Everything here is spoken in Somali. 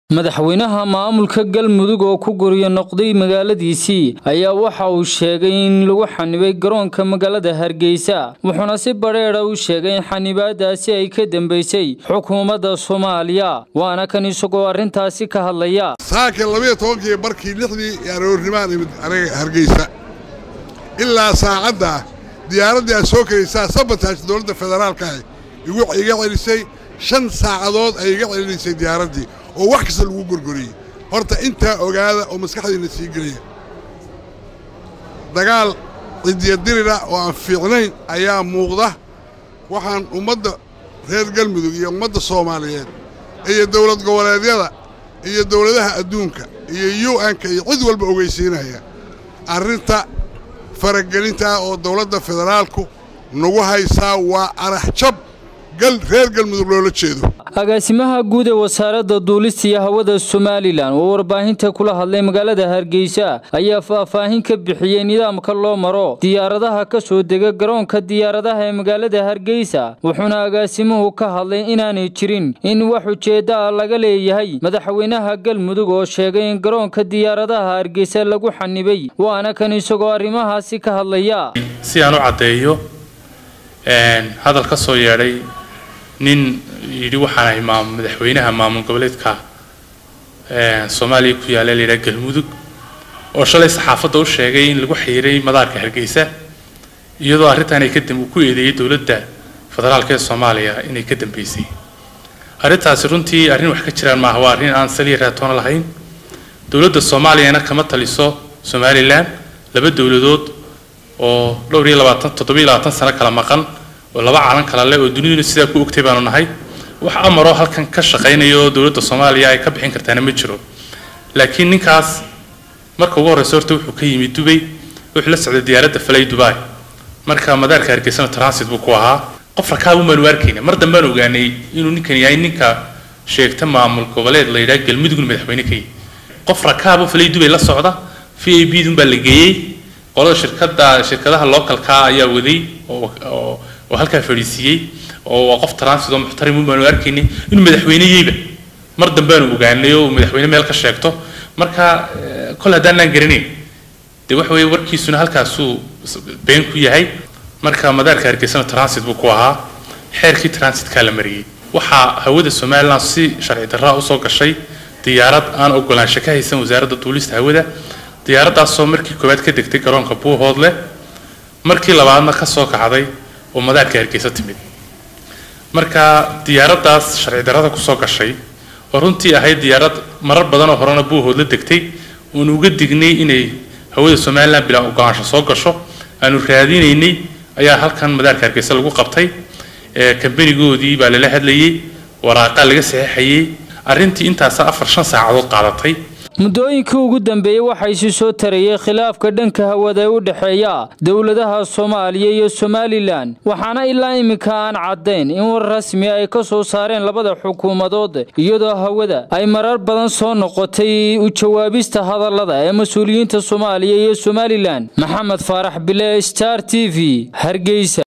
madaxweynaha maamulka galmudug oo ku guryo noqday magaaladiisii ayaa waxa uu sheegay in lagu xanibay garoonka magaalada hargeysa wuxuuna si badheedha u sheegay in xanibaadaasi ay ka dambeysay xukuumadda soomaaliya waana kan isagoo arrintaasi ka hadlaya saaka labiyo tobankii barkii lixdii aroornimaan imid aniga hargeysa ilaa saacadda diyaaraddii aad soo karaysaa sabataaj dowladda federaalka ah iga celisay shan saacadood ay iga celinaysay diyaaraddii oo wax kasta lagu gorgoriyey horta intaa ogaada oo maskaxdiinna sii gelaya dagaal cidiyadirira oo aan fiicnayn ayaa muuqda waxaan ummadda reer galmudug iyo ummadda soomaaliyeed iyo dowlad goboleedyada iyo dowladaha adduunka iyo u n-ka iyo cid walba ogeysiinaya arrinta faragelinta ah oo dowladda federaalku nagu haysaa waa araxjab reer galmudug loola jeedo agaasimaha guud ee wasaaradda duulista iyo hawada somalilan oo warbaahinta kula hadlay magaalada hargeysa ayaa faahfaahin ka bixiyey nidaamka loo maro diyaaradaha ka soo dega garoonka diyaaradaha ee magaalada hargeysa wuxuuna agaasimuhu ka hadlay inaanay jirin in wax ujeedda ah laga leeyahay madaxweynaha galmudug oo sheegay in garoonka diyaaradaha hargeysa lagu xanibay waana kan isagoo arrimahaasi ka hadlaya si aan u caddeeyo hadal ka soo yeedhay nin yidhi waxaan ahay madaxweynaha maamul goboleedka soomaaliya ku yaalla la yidhaha galmudug oo shalay saxaafadda u sheegay in lagu xiiray madaarka hargeysa iyadoo arrintan ay kadam uu ku eedeeyey dowladda federaalka ee soomaaliya inay ka dambeysay arrintaasi runtii arrin wax ka jiraan maaha waa arrin aan saliya raatoona lahayn dowladda soomaaliyana kama taliso somalilan laba dowladood oo dhowr iyo labaatan toddoba iyo labaatan sano kala maqan oo laba calan kala leh oo duniduna sidaa ku ogtay baanu nahay wax amaroo halkan ka shaqaynaya oo dowladda soomaaliya ay ka bixin kartaana ma jiro laakiin ninkaas marka ugu horreysa horta wuxuu ka yimid dubay wuxuu la socday diyaaradda falay dubai marka madaarka hargeysana transit buu ku ahaa qof rakaab umaanu arkayna mar dambaan ogaanay inuu ninkan yahay ninka sheegta maamul goboleed la yidhaha galmudugna madaxweyne ka yihi qof rakaabo falay dubay la socda v a b dun baa la geeyey qolada shirkada shirkadaha localka ayaa waday oo oo halkaa fadhiisiiyey oo waa qof transit oo muxtarim baanu arkaynay inuu madaxweyneyeyba mar dambeanu ogaanay oo madaxweyne meel ka sheegto marka kol haddaanaan garanayn dee waxa weeye warkiisuna halkaasuu been ku yahay marka madaarka hargeysana transit buu ku ahaa xeerkii transitkaa la mariyey waxaa hawada somaliland si sharci darraa usoo gashay diyaarad aan ogolaansho ka haysan wasaaradda duulista hawada diyaaraddaasoo markii koowaad ka degtay garoonka buuhoodle markii labaadna ka soo kacday oo madaarka hargeysa timid marka diyaaraddaas sharci darrada kusoo gashay oo runtii ahayd diyaarad marar badan oo horena buuhoodla degtay oonu uga dignay inay hawada somalilan bilaa ogolaansho soo gasho aanu raadinaynay ayaa halkan madaarka hargeysa lagu qabtay kambanigoodii baa lala hadlayey waraaqaa laga saxeixayey arrintii intaasa afar shan saacadood qaadatay muddooyinkii ugu dambeeyey waxaa isi soo tarayay khilaafka dhanka hawada ee u dhexeeya dowladaha soomaaliya iyo somalilan waxaana ilaa iminka aan caddayn in war rasmi ay ka soo saareen labada xukuumadood iyadoo hawada ay marar badan soo noqotay u jawaabista hadallada ee mas-uuliyiinta soomaaliya iyo somalilan maxamed faarax bile star t v hargeysa